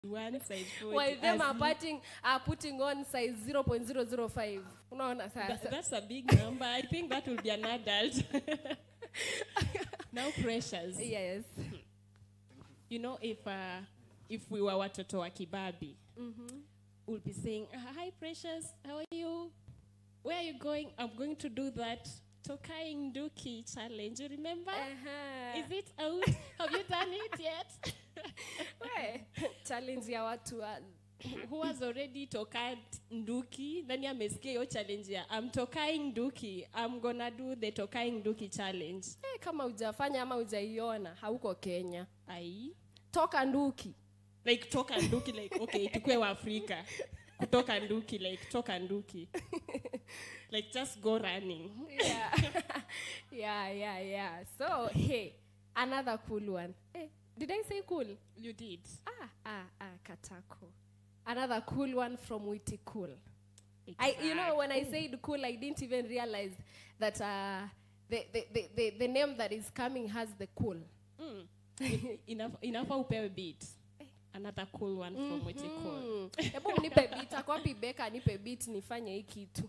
one size 40 while them as are me. putting, are putting on size 0.005 unaona Tha- sasa that's a big number. I think that will be an adult. now, pressures. yes You know, if uh, if we were watoto wa kibabi, we'll be saying, "Uh, "Hi, precious. How are you? Where are you going? I'm going to do that Tokai Nduki challenge. You remember? Uh-huh. Is it out? Have you done it yet? We, challenge ya watu wa Who has already tokat Nduki? Nani amesikia hiyo challenge ya I'm tokai Nduki. I'm gonna do the tokai Nduki challenge. eh, kama hujafanya ama hujaiona hauko kenya Ai. toka nduki like toka nduki like okay tukue wa afrika kutoka nduki like toka nduki like just go running yeah. yeah yeah yeah so hey another cool one hey, did i say cool you did ah ah ah katako another cool one from witty cool I, you know, when I said cool, I didn't even realize that uh, the, the, the, the, the name that is coming has the cool. mm. enough enough upewe beat another cool one from Witty Cool. Mm. Hebu mnipe beat, ako wapi Beka nipe beat nifanye hii kitu.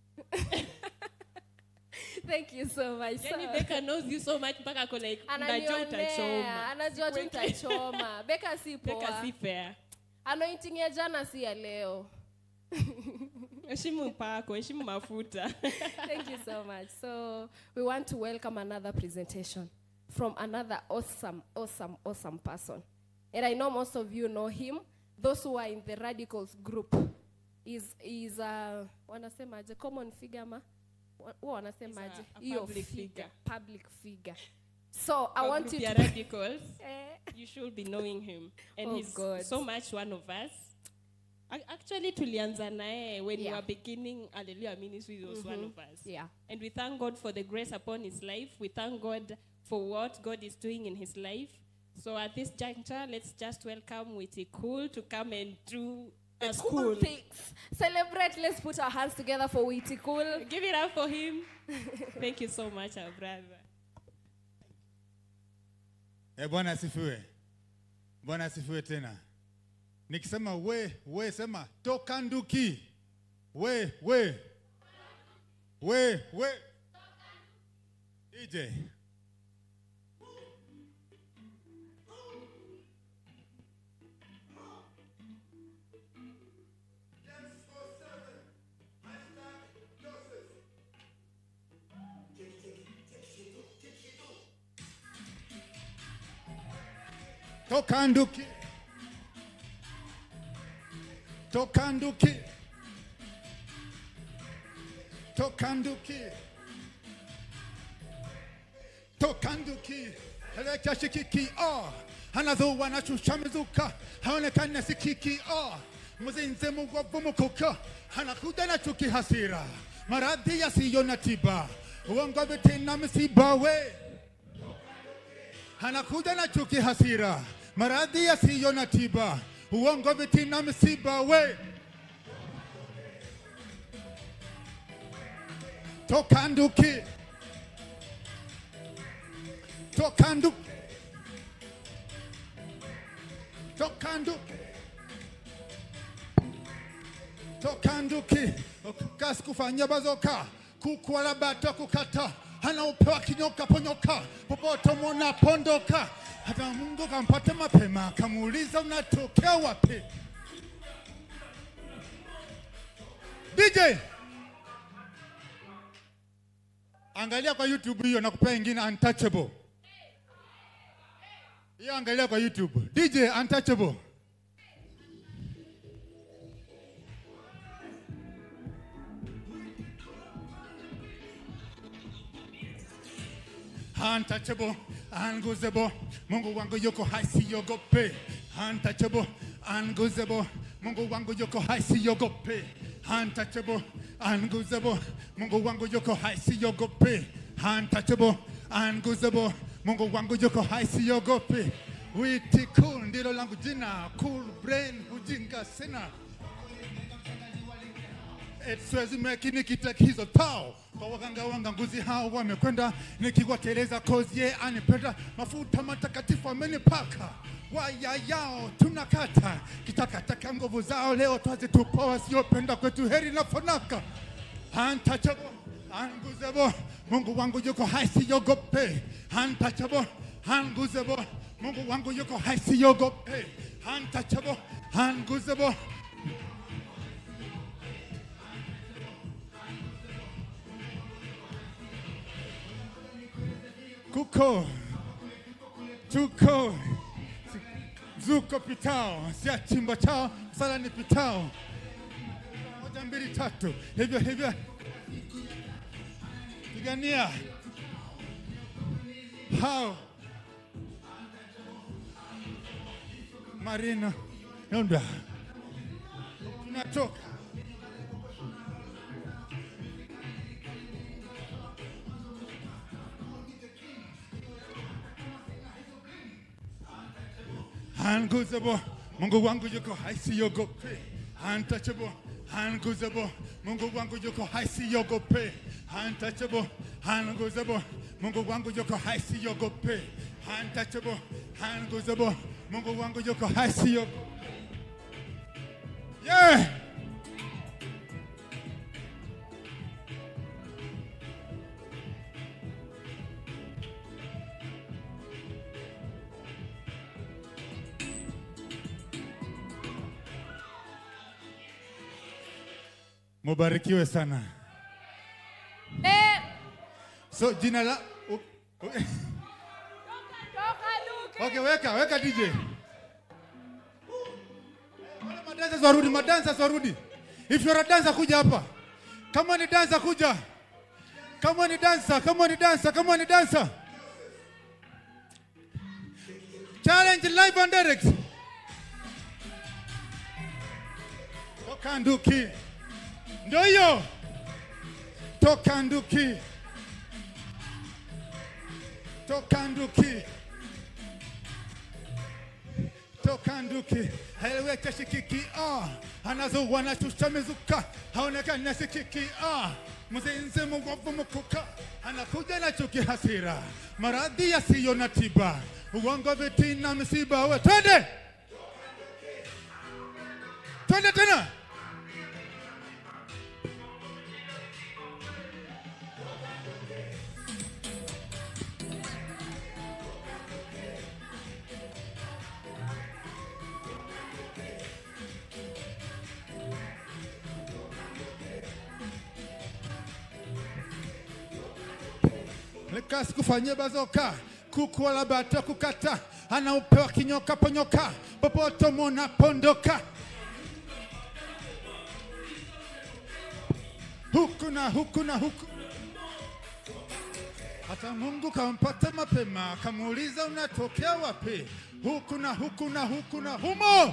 Thank you so much. yani So- Becca knows you so much mpaka ako like najua Ananionea, utachoma anajua tu Sikweke. nitachoma. Beka si Becca poa. si fair Anointing ya jana si ya leo. heshimu pako heshimu mafuta Thank you so much. So we want to welcome another presentation from another awesome, awesome, awesome person. And I know most of you know him. Those who are in the radicals group is is uh, wanasemaje common figure ma Wa- huwa wanasemaje He's a- a hiyo public figure, figure. public figure. So I Kwa want group you ya to radicals Eh, you should be knowing him and Oh, he's God. so much one of us Ac- actually tulianza naye when we Yeah. were beginning Hallelujah Ministry he was one of us yeah. and we thank God for the grace upon his life we thank God for what God is doing in his life so at this juncture let's just welcome Witty Cool to come and do a Cool school things. Celebrate. Let's put our hands together for Witty Cool. give it up for him thank you so much our brother Eh, Bwana asifiwe. Bwana asifiwe tena. Nikisema we, we sema toka nduki. We, we. We, we. Ije. Toka nduki. Toka nduki. Toka nduki. Toka nduki. Elekea shikiki ah. Anadhuwa anashusha mizuka. Haonekana sikiki ah. Mzinze mugwavu mukuka. Anakuja na chuki hasira. Maradhi yasiyo na tiba. Uongo vitina misiba we anakuja na chuki hasira, maradhi yasiyo na tiba, uongo, vitina, misiba. We toka nduki, toka nduki, toka nduki, toka nduki, kasi kufanya bazoka, kukwala bato kukata anaupewa kinyoka ponyoka popote munapondoka. Hata Mungu kampata mapema, akamuuliza unatokea wapi? DJ, angalia kwa YouTube hiyo, nakupea ingine untouchable. Hiyo angalia kwa YouTube. DJ untouchable. untouchable, unguzable. Mungu wangu yuko hai, siogope. Untouchable, unguzable. Mungu wangu yuko hai, siogope. Untouchable, unguzable. Mungu wangu yuko hai, siogope. Untouchable, unguzable. Mungu wangu yuko hai, siogope. Witty Cool ndilo langu jina, cool brain, ujinga sina. siwezi mekini kitakizo tao kwa waganga wanga nguzi hao wamekwenda nikiwateleza kozi ye anipenda mafuta matakatifu amenipaka waya yao tunakata kitakataka nguvu zao leo twazitupa wasiopenda kwetu heri na fanaka untouchable unguzable mungu wangu yuko hai siogope untouchable unguzable mungu wangu yuko hai siogope untouchable unguzable kuko tuko zuko pitao sia chimbo chao sala ni pitao moja mbili tatu hivyo hivyo pigania hao marino nonda tunatoka Unguzable, Mungu wangu yuko hai siogope. Untouchable, unguzable, Mungu wangu yuko hai siogope. Untouchable, unguzable, Mungu wangu yuko hai siogope. Untouchable, unguzable, Mungu wangu yuko hai siogope. Yeah! Mubarikiwe sana. Eh, So jina la u- u- toka Luke. Okay, weka, weka DJ. Wale madansa warudi, madansa warudi. If you're a dancer kuja hapa. Kama ni dancer kuja. Kama ni dancer, kama ni dancer, kama ni dancer. Challenge live and direct. Toka nduki. Ndio hiyo. Toka nduki. Toka nduki. toka nduki haeleweka shikiki ah anazo wanashusha mizuka haonekani na shikiki ah mzinzi mwovu mkuka anakuja na chuki hasira maradhi yasiyo na tiba uongo vitina misiba we twende twende tena Lekasi kufanyia bazoka kuku wala bata kukata anaupewa kinyoka ponyoka popote munapondoka huku na huku na huku hata Mungu kampata mapema kamuuliza unatokea wapi huku na huku na huku na humo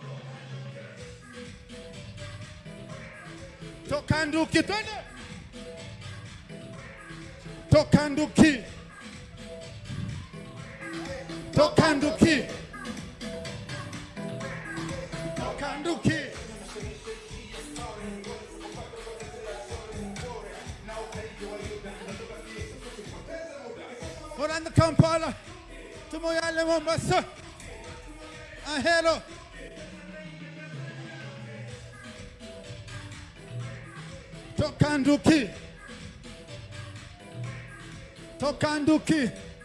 toka nduki twende toka nduki toka nduki toka nduki Orlando Kampala tumoyale Mombasa ahero toka nduki toka nduki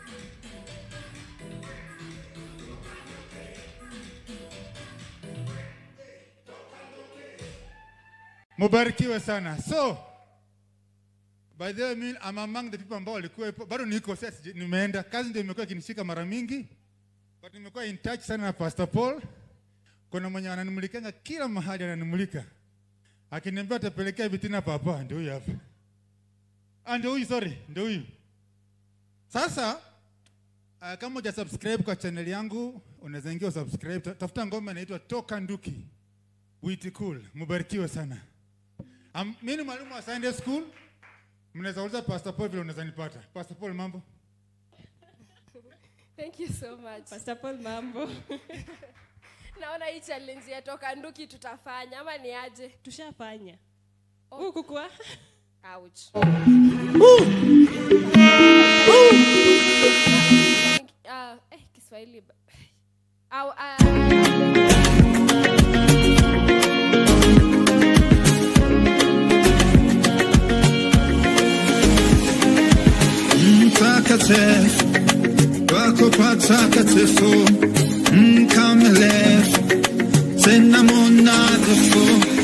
mubarikiwe sana so by the way me, I'm among the people ambao walikuwepo bado niko sasa sija- nimeenda kazi ndio imekuwa ikinishika mara mingi but nimekuwa in touch sana na Pastor Paul kuna mwenye ananimulikanga kila mahali ananimulika akiniambia atapelekea vitina papa ndio huyu hapa ah ndio huyu sorry ndio huyu sasa uh, kama uja subscribe kwa channel yangu unaweza ingia usubscribe Ta- tafuta ngoma inaitwa toka nduki witi cool mubarikiwe sana um, mi ni mwalimu wa sunday school mnaweza uliza pastor paul vile unaweza nipata pastor paul mambo Thank you so much. Pastor Paul mambo. Naona hii challenge ya toka nduki tutafanya ama ni aje? Tushafanya. Huku kwa. Ouch. Ah, eh, Kiswahili. ba- Au, ah, mtakatifu wako patakatifu mkamilifu tena monadhifu